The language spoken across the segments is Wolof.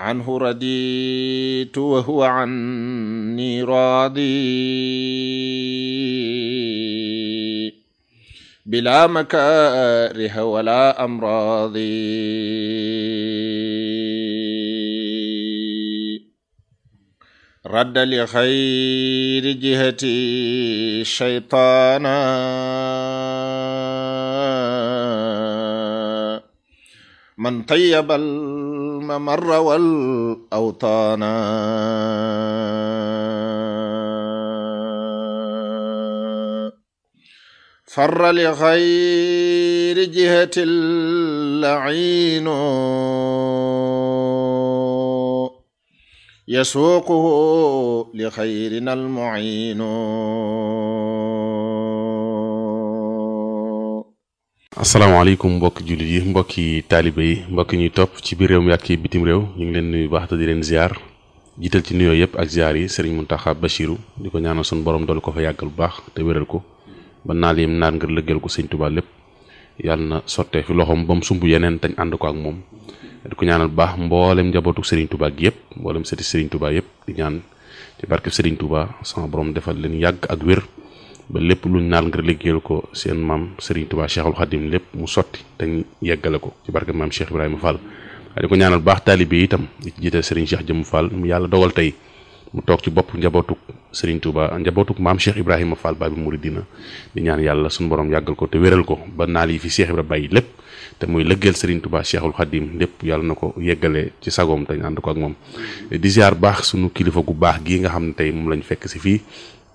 عنه رديت وهو عني راضي بلا مكاره ولا أمراض رد لخير جهتي الشيطان من طيب الممر والأوطان فر لغير جهة اللعين يسوقه لخيرنا المعين asalaamaaleykum mbokki jullit yi mbokki taalibe yi mbokki ñuy topp ci biir réew mi ak ci bitim réew ñu ngi leen nuyu baax te di leen ziar jiital ci nuyoo yëpp ak ziar yi Serigne Mountakha Bachirou di ko ñaanal suñu borom dool ko fa yàggal bu baax te wéral ko ba naal yim naan ngir lëggal ko sëñ Touba lépp yàlla na sottee fi loxoom ba mu sumb yeneen tañ ànd ko ak moom di ko ñaanal bu baax mboolem njabootu Serigne Touba gi yëpp mboolem sëti Serigne Touba yëpp di ñaan ci barke Serigne Touba sama borom defal leen yàgg ak wér ba lépp luñ naal ngir liggéeyal ko seen maam Serigne Touba Cheikhul Khadim lépp mu sotti te yeggale ko ci barke maam Cheikh Ibrahima Fall waaye di ko ñaanal baax taalibe yi itam di ci jiital Serigne Cheikh Jëmm Fall mu yàlla dogal tey mu toog ci bopp njabootuk Serigne Touba njabootuk maam Cheikh Ibrahima Fall Babi Mouridina di ñaan yàlla suñu borom yàggal ko te wéral ko ba naal yi fi Cheikh Ibrahima bàyyi lépp te muy lëggeel Serigne Touba Cheikhul Khadim lépp yàlla na ko yeggale ci sagoom te ñu ànd ko ak moom di ziar baax sunu kilifa gu baax gii nga xam ne tey moom lañ fekk si fii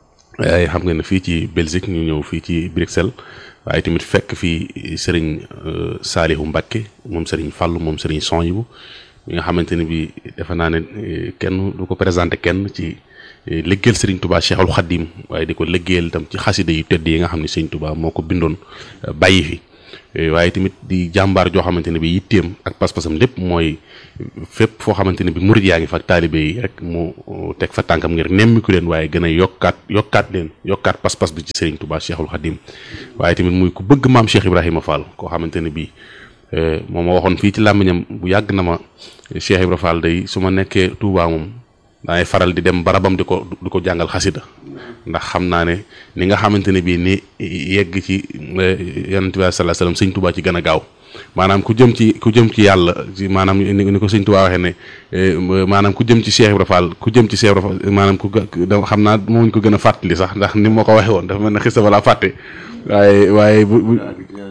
waaye xam nga ne fii ci Belgique ñu ñëw fii ci Bruxelles waaye tamit fekk fii Serigne Salihu Mbacké moom Serigne Fallou moom Serigne Sonhibou mi nga xamante ne bi defe naa ne kenn du ko présenté kenn ci liggéeyal Serigne Touba Cheikhul Khadim waaye di ko liggéeyal itam ci xasida yu tedd yi nga xam ne Serigne Touba moo ko bindoon bàyyi fi waaye tamit di jàmbaar joo xamante ne bi yitteem ak pas-pasam lépp mooy fépp foo xamante ne bi murid yaa ngi fa ak taalibe yi rek mu teg fa tànkam ngir nemmiku leen waaye gën a yokkaat yokkaat leen yokkaat pas-pas bi ci Serigne Touba Cheikhul Khadim waaye tamit muy ku bëgg maam Cheikh Ibrahima Fall koo xamante ne bii moom ma waxoon fii ci làmmiñam bu yàgg na ma Cheikh Ibrahima Fall day su ma nekkee Touba moom dangay faral di dem barabam di ko di ko jàngal xasida ndax xam naa ne ni nga xamante ne bii ni yegg ci yonent bi sallallahu alayhi wasallam sëñ Touba ci gën a gaaw maanaam ku jëm ci ku jëm ci yàlla ci maanaam ni ko sëñ Touba waxee ne maanaam ku jëm ci Cheikh Ibrahima Fall ku jëm ci Cheikh Ibrahima Fall maanaam ku xam naa mooñ ko gën a fàttali sax ndax ni ma ko waxee woon dafa mel ne xista balaa fàtte waaye waaye bu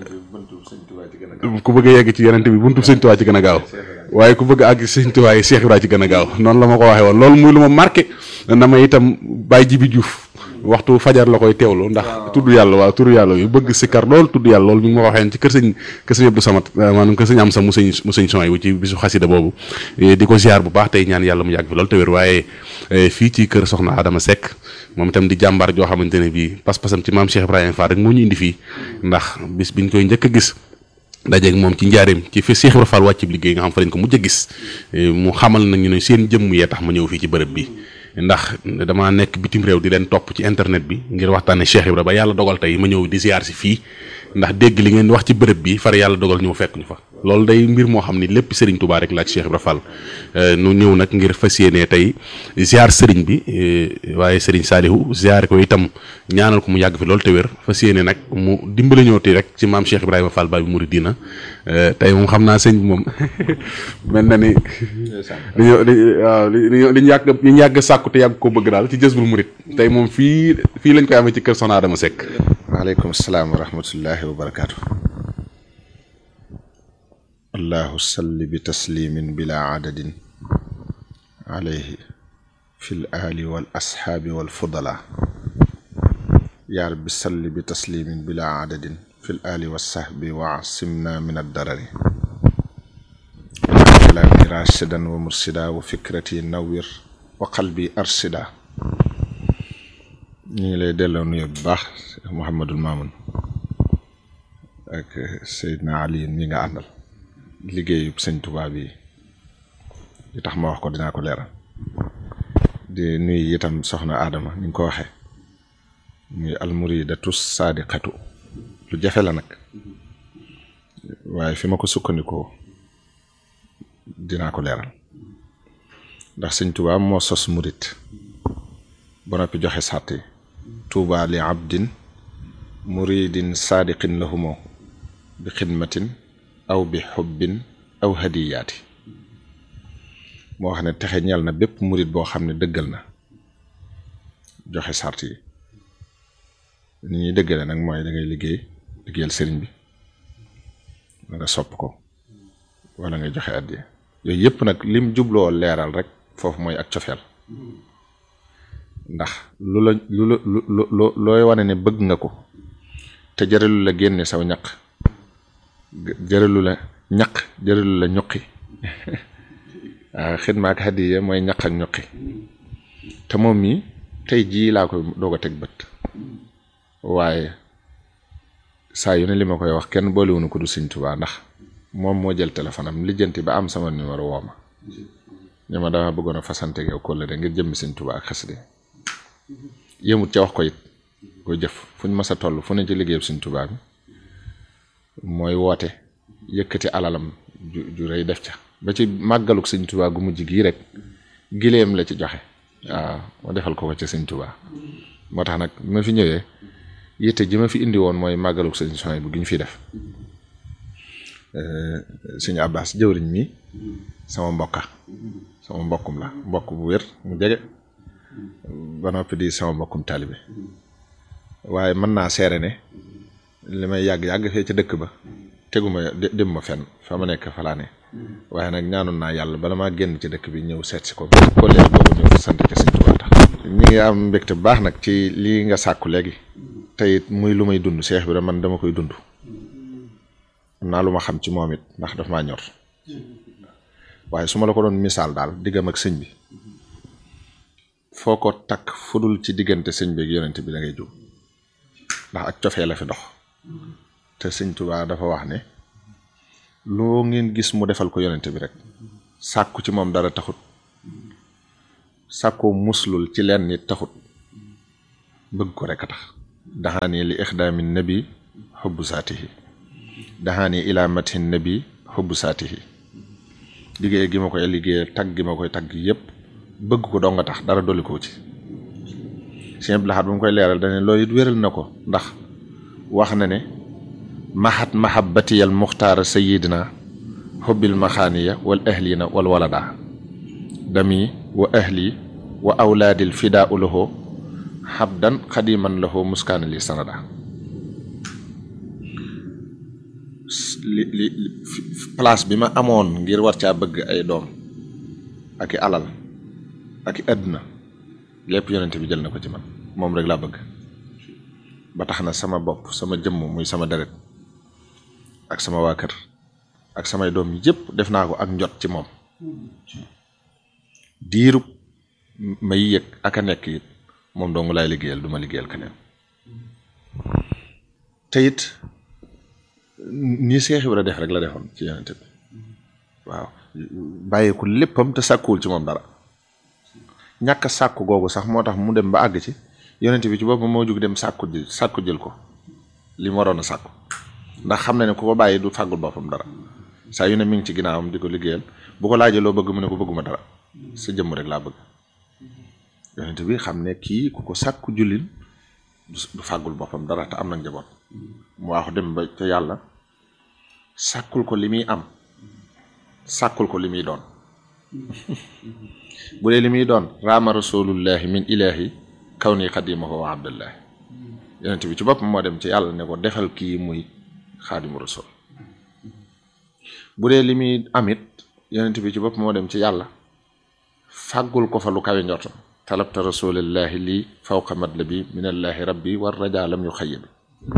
ku bëgg a yegg ci yonent bi buntu sëñ Touba ci gën a gaaw waaye ku bëgg àgg sëñ Touba yi Cheikh Ibrahima ci gën a gaaw noonu la ma ko waxee woon loolu muy lu ma marqué na ma itam Baye Jibi Diouf waxtu fajar la koy teewlu ndax tudd yàlla waaw tudd yàlla yu bëgg sikkar lool tudd yàlla loolu mi ngi ma ko waxee ci kër sëñ kër sëñ Abdou Samad maanaam kër sëñ am sa mu sëñ mu sëñ son yi ci bisu xasida boobu di ko ziar bu baax tey ñaan yàlla mu yàgg fi loolu te wér waaye fii ci kër soxna Adama Seck moom itam di jàmbaar joo xamante ne bii pas-pasam ci maam Cheikh Ibrahima Fall rek moo ñu indi fii ndax bis biñ koy njëkk a gis dajeeg moom ci njaareem ci fi Cheikh Ibrahima Fall wàcc liggéey nga xam fa lañ ko mujj a gis mu xamal nañu ne seen jëmm yee tax ma ñëw fii ci bërëb bi ndax damaa nekk bitim réew di leen topp ci internet bi ngir waxtaane Cheikh Ibrahima ba yàlla dogal tey ma ñëw di ziar si fii ndax dégg li ngeen wax ci bërëb bi far yàlla dogal ñëw fekk ñu fa loolu day mbir moo xam ni lépp Serigne Touba rek la ak Cheikh Ibrahima Fall nu ñëw nag ngir fas yéenee tey ziar Serigne bi waaye Serigne Salihu ziar ko itam ñaanal ko mu yàgg fi loolu te wér fas yéene nag mu dimbale ñëw ti rek ci maam Cheikh Ibrahima Fall Babi Mouridina tey moom xam naa sëñ bi moom mel na ni. li ñu li waaw li ñu li ñu yàgg li ñu yàgg sàkku te yàgg ko bëgg daal ci Jazbul Murid tey moom fii fii lañ koy amee ci kër Soxna Adama Seck. waaleykum salaam wa rahmatullahi wa barakaatu. allahu salli bi taslimin bila adadin alayhi fi l ali wal asxaabi wal fudala yaa rabbi salli bi taslimin bila adadin fi l ali wa sahbi wa asimna min addarari kalaami rashidan wa mursida wa fikrati nawwir wa qalbi arsida ñu ngi lay delloo nuyu bu baax Mouhamadul Mamoun ak Seydina Ali mi nga àndal liggéeyu sëñ Tuubaa bi li tax ma wax ko dinaa ko leeral di nuyu itam soxna Adama ni nga ko waxee muy almuridatu saadiqatu lu jafe la nag waaye fi ma ko sukkandikoo dinaa ko leeral ndax sëñ Tuubaa moo sos murit ba noppi joxe sàtt yi tuuba li abdin muridin saadiqin lahumoo bi xidmatin aw bi xubbin aw hadiyaati moo wax ne texe ñeel na bépp murit boo xam ne dëggal na joxe sàrt yi ni ñuy dëggale nag mooy da ngay liggéey liggéeyal sëriñ bi da nga sopp ko wala nga joxe addiya yooyu yëpp nag lim jubloo leeral rek foofu mooy ak cofeel ndax lu la lu la lu looy wane ne bëgg nga ko te jëralu la génne saw ñaq jëralu la ñaq jëralu la ñuqi waaw xidma ak hadiya mooy ñaq ak ñuqi te moom mi tey jii laa koy doog a teg bët waaye saa yu ne li ma koy wax kenn boolewuñu ko du Sëñ Tuubaa ndax moom moo jël téléphone am lijjanti ba am sama numéro woo ma ñu ma dama bëggoon a fasante yow kóllëre ngir jëmmi Sëñ Tuubaa ak xasida yëmut ca wax ko it ko jëf fu ñu mës a toll fu ne ci liggéeyam Sëñ Tuubaa bi mooy woote yëkkati alalam ju ju rëy def ca ba ci màggaluk Sëñ Tuubaa gu mujj gii rek gileem la ci joxe waaw ma defal ko ko ca Sëñ Tuubaa moo tax nag bi ma fi ñëwee yitte ji ma fi indi woon mooy màggaluk Sëñ Suhaybu bu gi ñu fi def Sëñ Abbas jëwriñ mi sama mbokka sama mbokkum la mbokk bu wér mu jege ba noppi di sama mbokkum taalibe waaye mën naa seere ne li may yàgg-yàgg fee ca dëkk ba teguma dem ma fenn fa ma nekk fa laa ne waaye nag ñaanoon naa yàlla bala maa génn ci dëkk bi ñëw seet si ko ko léegi boobu ñëw fa sant ca Sëñ Tuubaa tax ñi ngi am mbégte bu baax nag ci lii nga sàkku léegi tey muy lu may dund Seex bi man dama koy dund am naa lu ma xam ci moom it ndax daf maa ñor waaye su ma la ko doon misaal daal diggam ak sëñ bi foo ko takk fudul ci diggante sëñ bi ak yonent bi da ngay jóg ndax ak cofee la fi dox te sëñ Tuubaa dafa wax ne loo ngeen gis mu defal ko yonent bi rek sàkku ci moom dara taxut sàkkoo muslul ci leen nit taxut bëgg ko rek a tax daxaani li ixdaami nabi xubbu saatihi daxaani ilaa mathin nabi xubbu saatihi liggéey gi ma koy liggéey tagg gi ma koy tagg yépp bëgg ko doo nga tax dara dolli ko ci Sëñ Abdul Ahad ba mu koy leeral dane loolu it wéral na ko ndax wax na ne mahat mahabbatiyal muxtaara sayidina xubbil maxaaniya wal ahlina wal walada dami wa ahli wa awlaadil fidaa lahu xabdan xadiman lahu muskaana li sanada li li place bi ma amoon ngir war caa bëgg ay doom ak i alal ak i àdduna lépp yonent bi jël na ko ci man moom rek laa bëgg ba tax na sama bopp sama jëmm muy sama deret ak sama waa kër ak samay doom yëpp def naa ko ak njot ci moom diirub may yëg ak a nekk it moom dong laay liggéeyal du ma liggéeyal keneen te it nii Seex Ibra def rek la defoon ci yonent bi waaw bàyyeeku léppam te sàkkuwul ci moom dara ñàkk a sàkku googu sax moo tax mu dem ba àgg ci yonent bi ci boppam moo jug dem sàkku ji sàkku jël ko li mu waroon a sàkku ndax xam na ne ku ko bàyyi du fàggul boppam dara saa yu ne mi ngi ci ginnaawam di ko liggéeyal bu ko laajee loo bëgg mu ne ko bëgguma dara sa jëmm rek laa bëgg yonent bi xam ne kii ku ko sàkku jullil du fàggul boppam dara te am na njaboot mu waaxu dem ba ca yàlla sàkkul ko li muy am sàkkul ko li muy doon bu dee li muy doon raama rasulullahi min ilahi kaw nii xadimahu wa abdullahi yonent bi ci boppam moo dem ci yàlla ne ko defal kii muy xaadimu rasul bu dee li muy amit yonent bi ci boppam moo dem ci yàlla fàggul ko fa lu kawe njortam talabta rasulillahi lii fawqa madlabi minallahi rabbi war rajaa lam yu xayyabi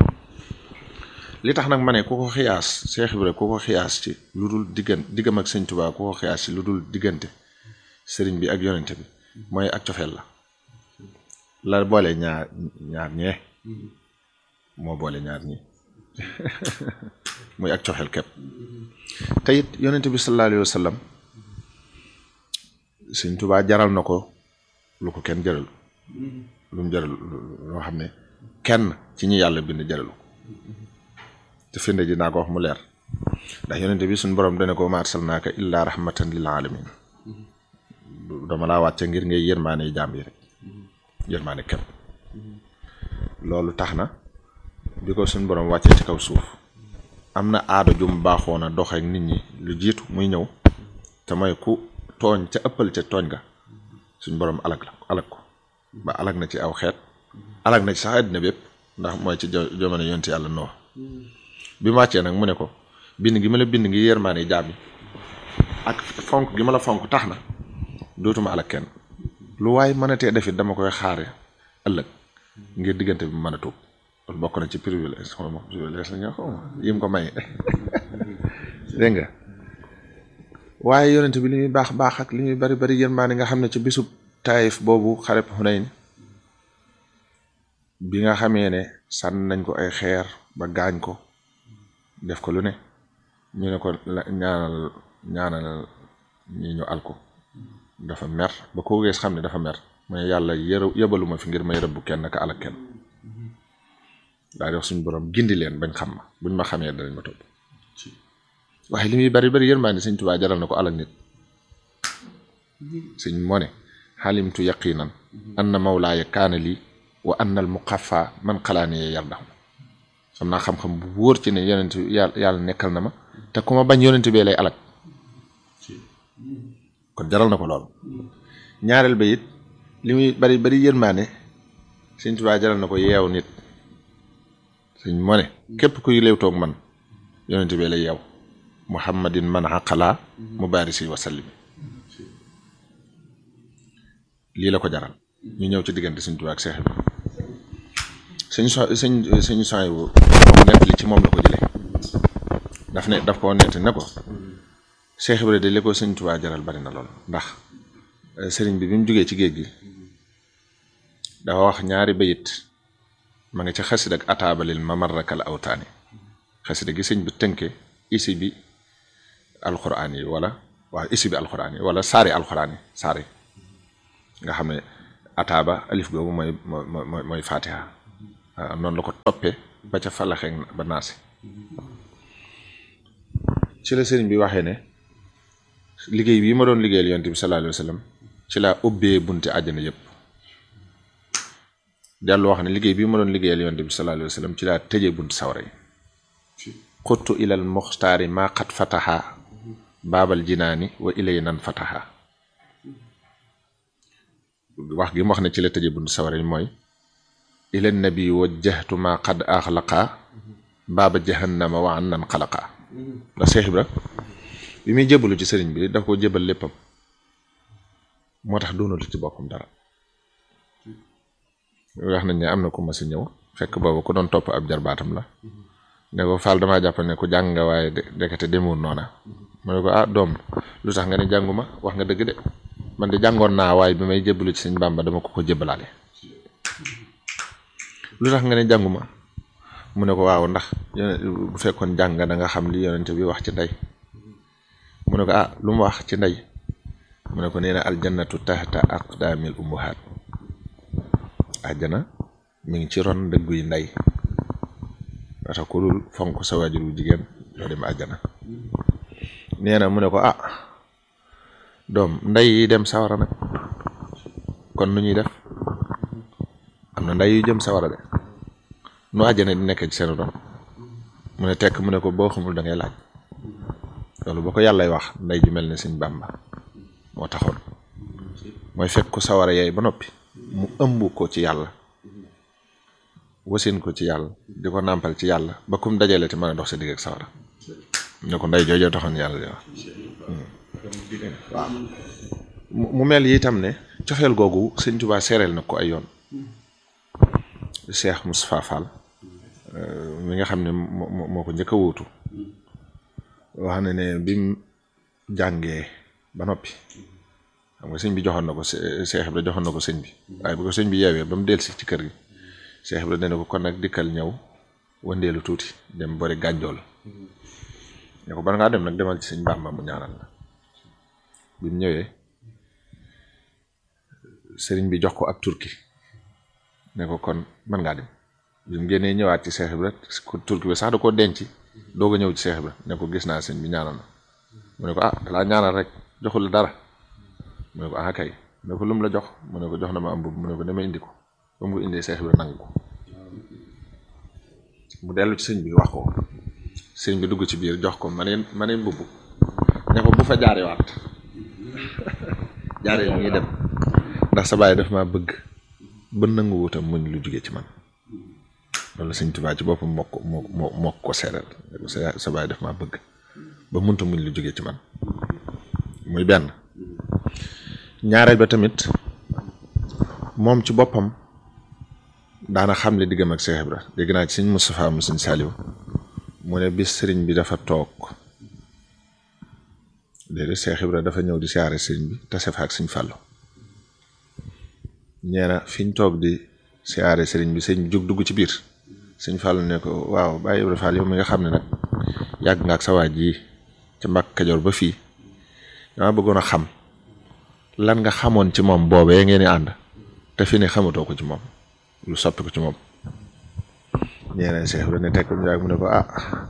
li tax nag ma ne ku ko xiyaas Seex Ibra ku ko xiyaas ci lu dul diggante diggam ak sëñ Tuubaa ku ko xiyaas ci lu dul diggante sëriñ bi ak yonente bi mooy ak cofeel la la boole ñaar ñaar ñee moo boole ñaar ñi muy ak cofeel képp te it yonente bi sallallahu alayhi wa sallam sëñ Tuubaa jaral na ko lu ko kenn jëral lu mu jëral loo xam ne kenn ci ñi yàlla bind jëralu ko te firnde ji naa ko wax mu leer ndax yonente bi suñ borom dana ko ma arsalnaaka illaa rahmatan lil alamin dama laa wàcce ngir ngay yërmaane jaam yi rek yërmaane képp loolu tax na bi ko suñ borom wàccee ci kaw suuf am na aada jum baaxoon a dox ak nit ñi lu jiitu muy ñëw te mooy ku tooñ ca ëppal ca tooñ ga suñ borom alag la alag ko ba alag na ci aw xeet alag na ci sax àddina bépp ndax mooy ci jamono yonti yàlla noo bi mu wàccee nag mu ne ko bind gi ma la bind ngi yërmaane jaam yi ak fonk gi ma la fonk tax na dootuma alag kenn lu waay mënatee defit dama koy xaare ëllëg ngir diggante bi mën a tuub loolu bokk na ci privilège xaw ma privilège la ñu xaw ma yim ko may dégg nga waaye yonent bi li muy baax baax ak li muy bari bari yërmaane nga xam ne ci bisub taayif boobu xareb Xunayn bi nga xamee ne sànn nañ ko ay xeer ba gaañ ko def ko lu ne ñu ne ko ñaanal ñaanal ñi ñu al ko dafa mer ba ko gees xam ne dafa mer mooy yàlla yërë yëbaluma fi ngir may rëbbu kenn ka alak kenn daa di wax suñu borom gindi leen bañ xam ma buñ ma xamee danañ ma topp waaye li muy bari bari yërmaande sëñ Tuubaa jaral na ko alak nit sëñ moo ne xalimtu yaqinan anna mawlaaya kaana lii wa anna al muqaffa man xalaanee yardahu xam naa xam-xam bu wóor ci ne yonent yàlla yàlla nekkal na ma te ku ma bañ yonent bee lay alak kon jaral na ko lool ñaareel ba it li muy bari bari yërmaane sëñ Tuubaa jaral na ko yeew nit sëñ moo ne képp kuy léewtoog man yonent bee lay yeew muhammadin man aqala mubarisi wa sallimi lii la ko jaral ñu ñëw ci diggante sëñ Tuubaa ak Seex bi sëñ so sëñ sëñ soy bu moom nett li ci moom la ko jëlee daf ne daf ko nett ne ko Seex Ibra de li ko sëñ Tuubaa jaral bari na lool ndax sëriñ bi bi mu jógee ci géej gi dafa wax ñaari bayit ma nga ci xasida ak ataabalil mamarrakal awtaani xasida gi sëñ bi tënke isi bi alxuraan yi wala waaw isi bi alxuraan yi wala saari alxuraan yi saari nga xam ne ataaba alif googu mooy mooy mooy fatiha noonu la ko toppee ba ca falaxeeg ba naasi ci la sëriñ bi waxee ne liggéey bii ma doon liggéeyal yonent bi sallallahu alayhi wa sallam ci laa ubbee bunti àjjana yëpp dellu wax ne liggéey bii ma doon liggéeyal yonent bi sallallahu alayhi wa sallam ci laa tëjee bunti sawara yi xuttu ilal muxtaari maa xat fataha baabal jinaani wa ilay nan fataha wax gi mu wax ne ci la tëjee bunti sawara yi mooy ila nabi wajjahtu maa qad axlaqa baaba jahannama wa an nan xalaqa ndax Seex Ibra bi muy jébalu ci sëriñ bi daf ko jébal léppam moo tax doonatu ci boppam dara wax nañ ne am na ku ma si ñëw fekk boobu ku doon topp ab jarbaatam la ne ko Fall damaa jàpp ne ku jàng nga waaye dekete demul noona mu ne ko ah doom lu tax nga ne jànguma wax nga dëgg de man de jàngoon naa waaye bi may jébalu ci sëñ Bàmba dama ko ko jébalaale lu tax nga ne jànguma mu ne ko waaw ndax bu fekkoon jàng da nga xam li yonente bi wax ci ndey mu ne ko ah lu mu wax ci ndey mu ne ko nee na aljannatu tahta aqdaamil ummahaat àjjana mi ngi ci ron dëggu yi ndey wata ku dul fonk sa waajur wu jigéen doo dem àjjana nee na mu ne ko ah doom ndey yi dem sawara nag kon nu ñuy def am na ndey yu jëm sawara de nu àjjana di nekk ci seen doom mu ne tekk mu ne ko boo xamul da ngay laaj loolu boo ko yàllay wax ndey ju mel ne sëñ Bàmba moo taxoon mooy fekk ko sawara yaay ba noppi mu ëmb ko ci yàlla wasin ko ci yàlla di ko nàmpal ci yàlla ba kum dajale te mën a dox sa digg ak sawara ne ko ndey joojoo taxoon yàlla di wax waaw mu mel yi itam ne coxeel googu sëñ Tuubaa seereel na ko ay yoon Cheikh Moustapha Fall mi nga xam ne moo moo ko njëkk a wuutu wax na ne bim jàngee ba noppi xam nga sëñ bi joxoon na ko Cheikh Ibra joxoon na ko sëñ bi waaye bu ko sëñ bi yeewee ba mu delsi ci kër gi Cheikh Ibra dana ko kon nag dikkal ñëw wëndeelu tuuti dem bori gànjool ne ko ban ngaa dem nag demal ci sëñ Bàmba mu ñaanal la bi mu ñëwee sëriñ bi jox ko ab turki ne ko kon mën ngaa dem bi mu génnee ñëwaat ci Cheikh Ibra turki bi sax da koo denc doog a ñëw ci Cheikh Ibra ne ko gis naa sëñ bi ñaanal na mu ne ko ah dalaa ñaanal rek joxul dara mu ne ko ah kay mu ne ko lu mu la jox mu ne ko jox na ma am mbubb mu ne ko dama indi ko ba mu ko indee Seex Ibra nangu ko mu dellu ci sëñ bi wax ko sëñ bi dugg ci biir jox ko maneen maneen mbubb ne ko bu fa jaarewaat jaare yi ngi dem ndax sa baay daf maa bëgg ba nangu wutam muñ lu jóge ci man loolu sëñ Tuubaa ci boppam moo ko moo moo moo ko seeral sa sa baay daf maa bëgg ba munta muñ lu jóge ci man muy benn ñaareel ba tamit moom ci boppam daana xam le diggam ak Seex Ibra dégg naa ci sëñ Moustapha mu sëñ Saliou mu ne bis sëriñ bi dafa toog déedéet Seex Ibra dafa ñëw di siyaare sëriñ bi tase fa ak sëñ Fàllu ñeena fi ñu toog di siyaare sëriñ bi sëñ bi jóg dugg ci biir sëñ Fàllu ne ko waaw Baye Ibra Fall yow mi nga xam ne nag yàgg nga ak sa waaj yi ca Mbàkke Kajoor ba fii dama bëggoon a xam lan nga xamoon ci moom boobee ngeen di ànd te fi ne xamatoo ko ci moom lu soppi ko ci moom ñeeneen Seex Ibra ne tekk mu yàgg mu ne ko ah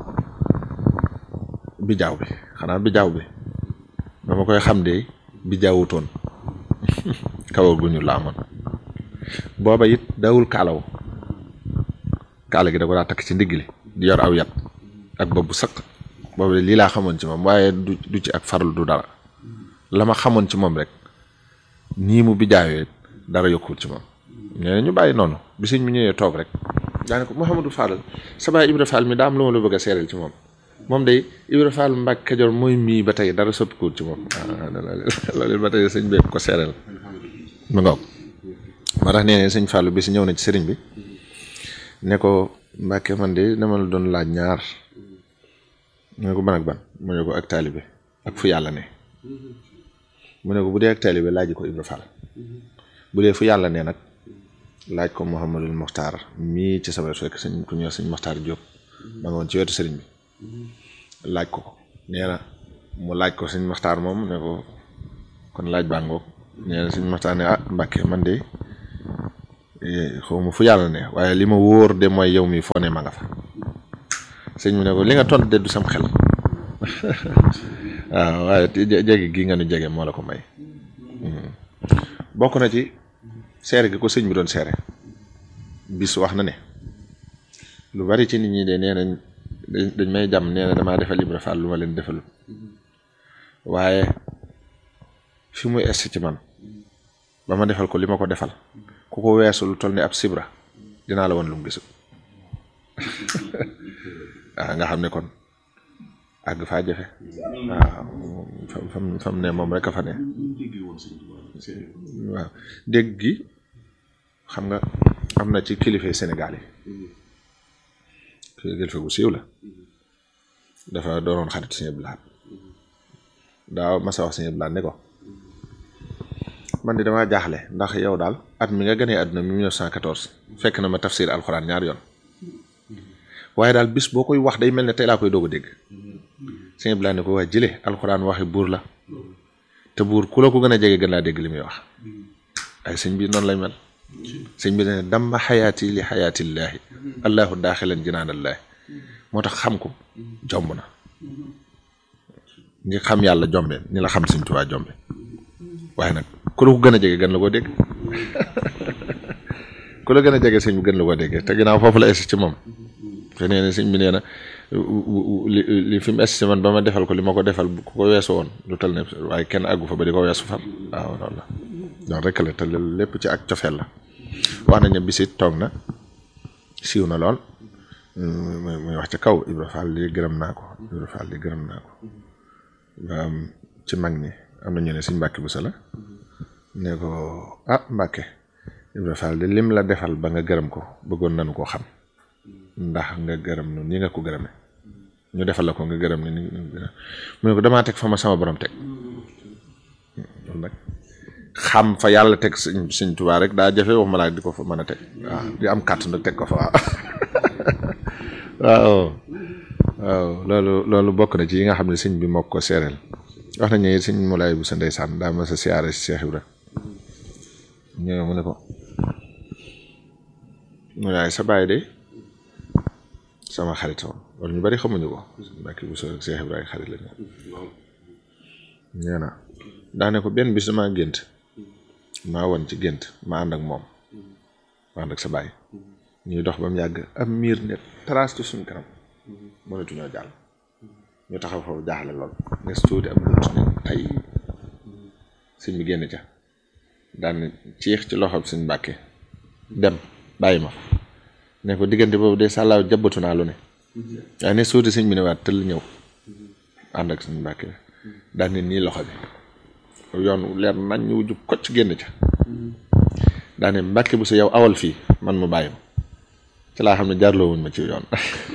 bi jaaw bi xanaa bi jaaw bi dama koy xam de bi jaawutoon kawar gu ñu la amoon booba it dawul kaalaw kaala gi da ko daa takk ci ndigg li di yor aw yat ak bopp bu sëq booba lii laa xamoon ci moom waaye du du ci ak farlu du dara la ma xamoon ci moom rek nii mu bi jaawee dara yokkul ci moom ñeneen ñu bàyyi noonu bi sëñ mi ñëwee toog rek daane ko Mouhamadou Fall sa baay Ibra Fall mi daa am lu ma la bëgg a seereel ci moom moom day Ibra Fall Mbàkke Kajoor mooy mii ba tey dara soppikuwul ci moom loolu ba tey sëñ bi ko seereel mu ngoog moo tax nee ne sëñ Fallu bi si ñëw na ci sëriñ bi ne ko Mbàkke man de dama la doon laaj ñaar mu ne ko ban ak ban mu ne ko ak taalibe ak fu yàlla ne mu ne ko bu dee ak taalibe laaj ko Ibra Fall bu dee fu yàlla ne nag laaj ko Mouhamadul Mokhtar mii ci sama fekk sëñ ku ñëw sëñ Mokhtar Diop ma nga woon ci wetu sëriñ bi laaj ko ko nee na mu laaj ko sëñ Mokhtar moom ne ko kon laaj baa ngoog nee na sëñ Mokhtar ne ah Mbàkke man de xaw ma fu yàlla ne waaye li ma wóor de mooy yow mi foo ne ma nga fa sëñ bi ne ko li nga tont de du sam xel waaw waaye jege gi nga nu jege moo la ko may bokk na ci seere gi ko sëñ bi doon seere bis wax na ne lu bari ci nit ñi de nee nañ dañ may jàmm nee na damaa defal Ibra Fall lu ma leen defalul waaye fi muy est ci man ba ma defal ko li ma ko defal ku ko weesu lu toll ni ab sibra dinaa la woon lu mu gisul waaw nga xam ne kon àgg faa jafe waaw fam fam ne moom rek a fa ne waaw dégg gi xam nga am na ci kilifa Sénégal yi kilifa gu siiw la dafa doonoon xarit Sëñ Abdou Lahad daaw masa wax Sëñ Abdou Lahad ne ko man di damaa jaaxle ndax yow daal at mi nga gënee àdduna mi 1914 fekk na ma tafsir alxuraan ñaar yoon waaye daal bis boo koy wax day mel ne tey laa koy doog a dégg Sëñ Abdou Lahad ne ko waa jële alxuraan waxi buur la te buur ku la ko gën a jege gën laa dégg li muy wax ay sëñ bi noonu lay mel sëñ bi ne damma xayaati li xayaatillaahi allahu daaxilan jinaanallaahi moo tax xam ko jomb na ngi xam yàlla jombe ni la xam Sëñ Tuubaa jombe waaye nag ku la ko gën a jege gën la koo dégg ku la gën a jege sëñ bi gën la koo dégg te ginnaaw foofu la es ci moom te nee na sëñ bi nee na li li fi mu es ci man ba ma defal ko li ma ko defal ku ko weesu woon lu tal ne waaye kenn àggu fa ba di ko weesu far waaw loolu la loolu rek la te lépp ci ak cofeel la wax nañ ne bisit toog na siiw na lool muy wax ci kaw Ibra Fall li gërëm naa ko Ibra Fall li gërëm naa ko ci mag ñi am na ñu ne suñ Mbàkke bu sa la ne ko ah Mbàkke Ibra Fall de lim la defal ba nga gërëm ko bëggoon nañu koo xam ndax nga gërëm nu ni nga ko gërëme ñu defal la ko nga gërëm ni mu ne ko damaa teg fa ma sama borom teg loolu nag xam fa yàlla teg sëñ sëñ Tuubaa rek daa jafe wax ma laa di ko fa mën a teg waaw di am kàttan nag teg ko fa waaw waaw waaw loolu loolu bokk na ci yi nga xam ne sëñ bi moo ko seereel wax nañu ne sëñ Moulay bu sa ndeysaan daa ma sa siyaare si Cheikh Ibra ñëw mu ne ko mu ne sa baay de sama xarit woon wala ñu bari xamuñu ko Mbàkke bu sa Cheikh Ibra ay xarit lañu nee na daane ko benn bis damaa gént maa woon ci gént ma ànd ak moom ma ànd ak sa bàyyi ñuy dox ba mu yàgg am miir ne trace ci suñ kanam mënatuñoo jàll ñu taxaw foofu jaaxle lool nes tuuti am bunt ne tay sëñ bi génn ca daan ciix ci loxoom suñ mbàkke dem bàyyi ma ne ko diggante boobu de sàllaaw jabbatu naa lu ne waaye ne suuti sëñ bi ne waat tëll ñëw ànd ak suñ mbàkke daan ne nii loxo bi yoon leer nañ ñu wujju kocc génn ca daa ne mbàkke bu sa yow awal fii man mu bàyyi ma ci laa xam ne jaarloo wuñ ma ci yoon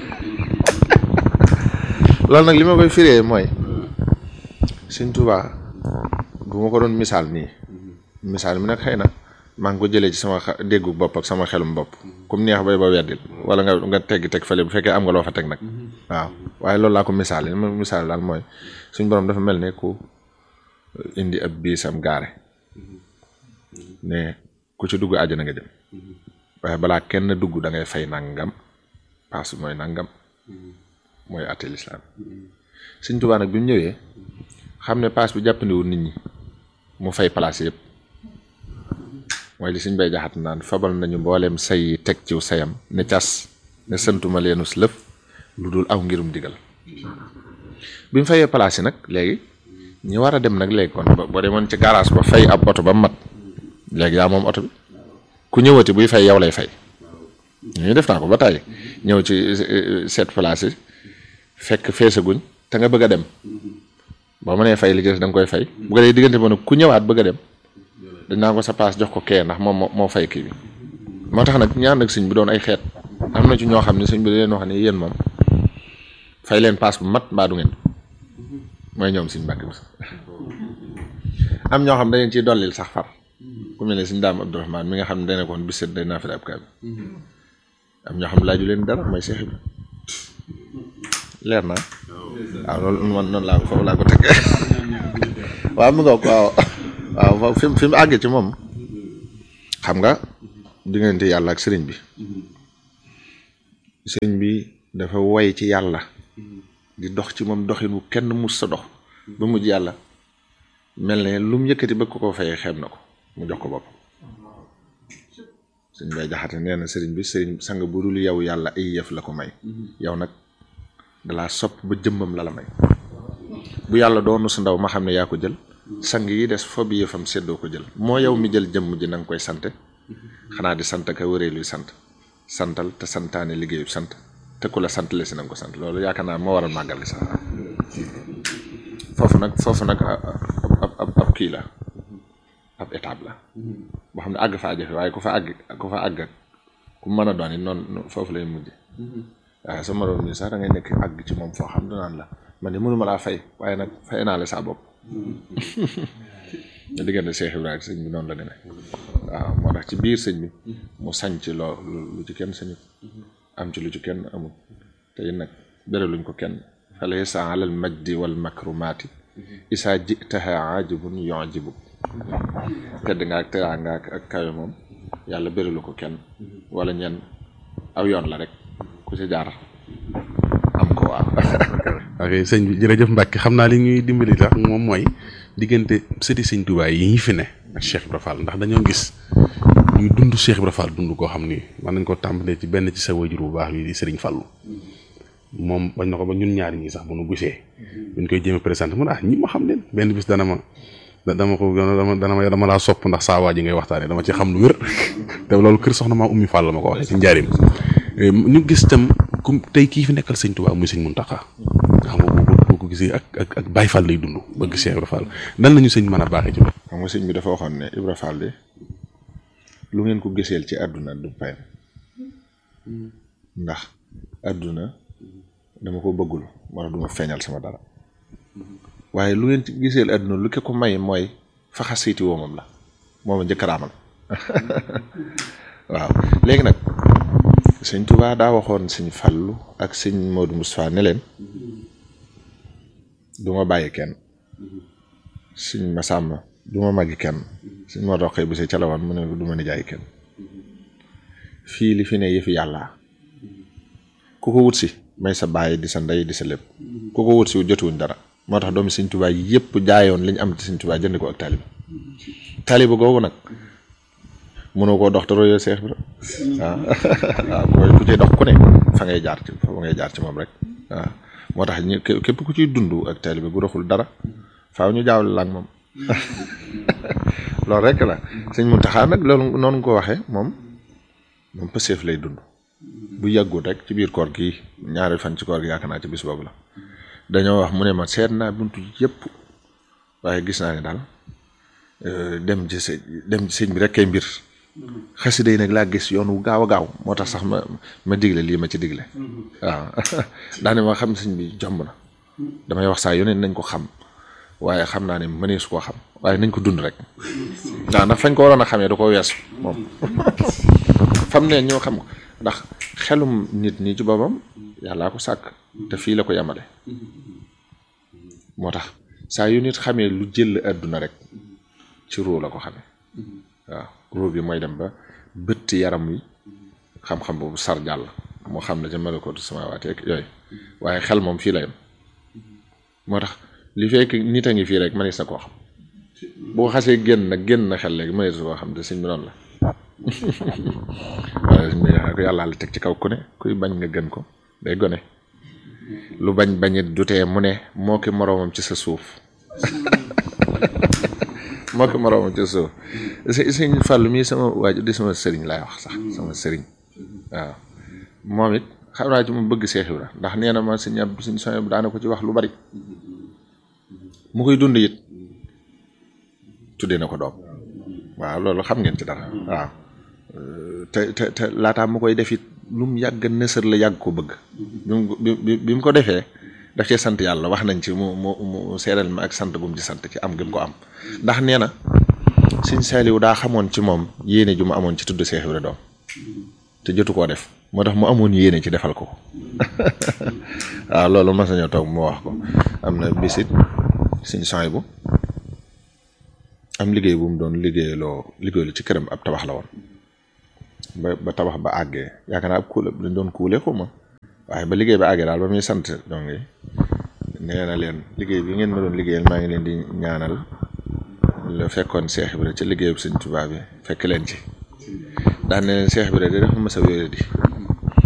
loolu nag li ma koy firee mooy Sëñ Tuubaa bu ma ko doon misaal nii misaal mi nag xëy na maa ngi ko jëlee ci sama déggu bopp ak sama xelum bopp comme neex bay ba weddil wala nga nga teggi teg fële bu fekkee am nga loo fa teg nag waaw waaye loolu laa ko misaal li ma misaal daal mooy suñ borom dafa mel ne ku indi ab biisam gaare ne ku ci dugg àjjana nga jëm waaye balaa kenn dugg da ngay fay nangam paas mooy nangam mooy àtte lislaam Sëñ Tuubaa nag bi mu ñëwee xam ne paas bi jàppandiwul nit ñi mu fay place yëpp mooy li suñ bay jaxat naan fabal nañu mbooleem say yi teg ciw sayam ne cas ne santuma leenus lëf lu dul aw ngirum digal bi mu fayee place yi nag léegi ñi war a dem nag léegi kon boo demoon ci garage ba fay ab oto ba mat léegi yaa moom oto bi ku ñëwati buy fay yow lay fay ñu def naa ko ba tàyyi ñëw ci seet place yi fekk feesaguñ te nga bëgg a dem boo mënee fay li des da nga koy fay bu ko dee diggante ba nag ku ñëwaat bëgg a dem dañ naa ko sa paas jox ko kee ndax moom moo fay kii bi moo tax nag ñaan ak sëñ bi doon ay xeet am na ci ñoo xam ne sëñ bi da leen wax ne yéen moom fay leen paas bu mat mbaa du ngeen mooy ñoom sëñ Mbàkke bi am ñoo xam ne dañu ciy dollil sax far ku mel ne sëñ daam Abdourahmaan mi nga xam ne dana ko woon bis set day naa fi ab kaay am ñoo xam ne laaju leen dara mooy Seex Ibra leer na waaw loolu man noonu laa ko foofu laa ko teg waaw mu nga waaw waaw fi mu fi mu àggee ci moom xam nga diggante yàlla ak sëriñ bi sëriñ bi dafa woy ci yàlla di dox ci moom doxin wu kenn mus sa dox ba mujj yàlla mel ne lu mu yëkkati bëgg ko koo fayee xeeb na ko mu jox ko bopp sëriñ bay jaxate nee na sëriñ bi sëriñ sang bu dul yow yàlla ay yëf la ko may yow nag dalaa sopp ba jëmmam la la may bu yàlla doonu sa ndaw ma xam ne yaa ko jël sang yi des fo bi yëfam seddoo ko jël moo yow mi jël jëmm ji na nga koy sante xanaa di sant ka wëree luy sant santal te santaane liggéeyu sant te ku la sant le si na nga ko sant loolu yaakaar naa moo waral màggal gi sax foofu nag foofu nag ab ab ab kii la ab étape la boo xam ne àgg fa jafe waaye ku fa àgg ku fa àgg ku mën a doon it noonu foofu lay mujj waaye sa moroom nii sax da ngay nekk àgg ci moom foo xam danaan la man de mënuma laa fay waaye nag fay naa la saa bopp nga diggante Cheikh Ibrahima sëñ bi noonu la demee waaw moo tax ci biir sëñ bi mu sañ ci loo lu ci kenn sañut am ci lu ci kenn amul te it nag beraluñ ko kenn fa laysa alal majdi wal makrumaati isaa jitaha ajibun yujibu tedd nga ak teraanga ak kawe moom yàlla beralu ko kenn wala ñenn aw yoon la rek ku ci jaar am ko waaw ok sëñ bi jërëjëf Mbacke xam naa li ñuy dimbali tax moom mooy diggante sëti sëñ Tuubaa yi ñu fi ne ak Cheikh Ibra Fall ndax dañoo gis ñuy dund Cheikh Ibra Fall dund koo xam ni mën nañ ko tàmbalee ci benn ci sa wajur bu baax bi di Sëriñ Fallu moom bañ na ko ba ñun ñaari ñi sax bu nu gisee buñ koy jéem a présenté mun ah ñi ma xam leen benn bis dana ma dama ko dama dana ma dama laa sopp ndax saa waa ji ngay waxtaanee dama ci xam lu wér te loolu kër soxna maa ummi Fall la ma ko waxee ci njaarim ñu gis tam comme tey kii fi nekkal sëñ Tuubaa muy sëñ Muntaxa nga xam nga boo ko gisee ak ak ak Baay Fall lay dund bëgg Cheikh Ibra Fall dan lañu sëñ mën a baaxee ci loolu xam nga sëñ bi dafa waxoon ne Ibra Fall de lu ngeen ko giseel ci àdduna du payam ndax àdduna dama ko bëggul moo tax du ma feeñal sama dara waaye lu ngeen ci giseel àdduna lu ke ko may mooy faxa siiti woomam la mooma njëkk raamal waaw léegi nag sëñ Tuubaa daa waxoon sëñ Fallu ak sëñ Modou Moustapha ne leen du ma bàyyi kenn sëñ Masàmba du ma màggi kenn sëñ moo roqee bi si ca la woon mu ne du ma nijaay kenn fii li fi ne yëfi yàlla ku ko wut si may sa bàyyi di sa ndey di sa lépp ku ko wut si jotuwuñ dara moo tax doomi Sëñ Tuubaa yëpp jaayoon li ñu am ci Sëñ Tuubaa jënd ko ak taalibe taalibe googu nag mënoo koo dox te royoo Seex Ibra waaw waaw mooy ku ciy dox ku ne fa ngay jaar ci fa ngay jaar ci moom rek waaw moo tax ñu képp ku ciy dund ak taalibe gu doxul dara faaw ñu jaawle la ak moom loolu rek la sëñ Muntaxa nag loolu noonu nga ko waxee moom moom pëseef lay dund bu yàggut rek ci biir koor gi ñaari fan ci koor gi yaakaar naa ci bis boobu la dañoo wax mu ne ma seet naa buntu yëpp waaye gis naa ne daal dem ci sëñ dem ci sëñ bi rek kay mbir xasida yi nag laa gis yoon wu gaaw a gaaw moo tax sax ma ma digle lii ma ci digle waaw daane ma xam sëñ bi jomb na damay wax saa yoneen nañ ko xam waaye xam naa ne mëneesu koo xam waaye nañ ko dund rek waaw ndax fañ ko waroon a xamee da ko weesu moom fam ne ñoo xam ko ndax xelum nit ñi ci boppam yàllaa ko sàkk te fii la ko yemale moo tax saa yu nit xamee lu jël àdduna rek ci ruu la ko xamee waaw ruu bi mooy dem ba bëtt yaram wi xam-xam boobu sar jàll moo xam ne ca malakootu samaawaati ak yooyu waaye xel moom fii la yem moo tax li fekk nit a ngi fii rek mënees na koo xam boo xasee génn nag génn na xel léegi mënees koo xam te sëñ bi noonu la waaye sëñ bi ko yàllaa la teg ci kaw ku ne kuy bañ nga gën ko day gone lu bañ bañit dutee mu ne moo ki moroomam ci sa suuf moo ki moroomam ci sa suuf sëñ Fàllu mii sama waaju di sama sëriñ laay wax sax sama sëriñ waaw moom it xam naa ci mu bëgg Seex Ibra ndax nee na ma sëñ ab sëñ soñ daana ko ci wax lu bari mu koy dund it tuddee na ko doom waaw loolu xam ngeen ci dara waaw te te te laataa mu koy def it lu mu yàgg nësër la yàgg ko bëgg bi bi mu ko defee daf cee sant yàlla wax nañ ci mu mu mu seeral ma ak sant gum ci sant ci am gi mu ko am ndax nee na sëñ Saaliw daa xamoon ci moom yéene ju mu amoon ci tudd Seex Ibra doom te jotu koo def moo tax mu amoon yéene ci defal ko ko waaw loolu mas nañoo toog mu wax ko am na bisit sëñ soy bu am liggéey bu mu doon liggéeyaloo liggéeylu ci këram ab tabax la woon ba ba tabax ba àggee yaakaar naa ab kuule dañ doon kuule ko ma waaye ba liggéey ba àggee daal ba muy sant donc nee na leen liggéey bi ngeen ma doon liggéeyal maa ngi leen di ñaanal la fekkoon Seex Ibra ci liggéeyub Sëñ Tuubaa bi fekk leen ci daan ne leen Seex Ibra de dafa mës a wéere di